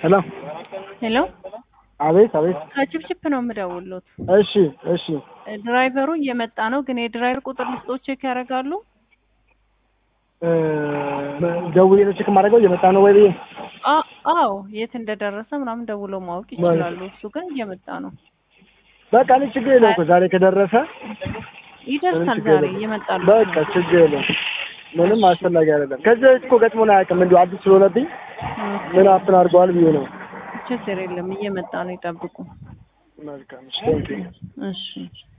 ሄሎ ሄሎ አቤት አቤት። ከችፕችፕ ነው የምደውሉት። እሺ እሺ። ድራይቨሩ እየመጣ ነው፣ ግን የድራይቨር ቁጥር ልስጦ ቼክ ያደርጋሉ። እ ደውዬ ነው ቼክ የማደርገው እየመጣ ነው ወይ ብዬ። አ- አዎ የት እንደደረሰ ምናምን ደውለው ማወቅ ይችላሉ። እሱ ግን እየመጣ ነው፣ በቃ እኔ ችግር የለውም እኮ ዛሬ ከደረሰ ይደርሳል። ችግር ዛሬ የለም። እየመጣሉ። በቃ ችግር የለውም። ምንም አስፈላጊ አይደለም። ከዚህ በፊት እኮ ገጥሞን አያውቅም። እንዲሁ አዲስ ስለሆነብኝ ምን አፕን አድርገዋል ብዬ ነው። ችግር የለም፣ እየመጣ ነው። ይጠብቁ። መልካም እሺ፣ ቴንኪው። እሺ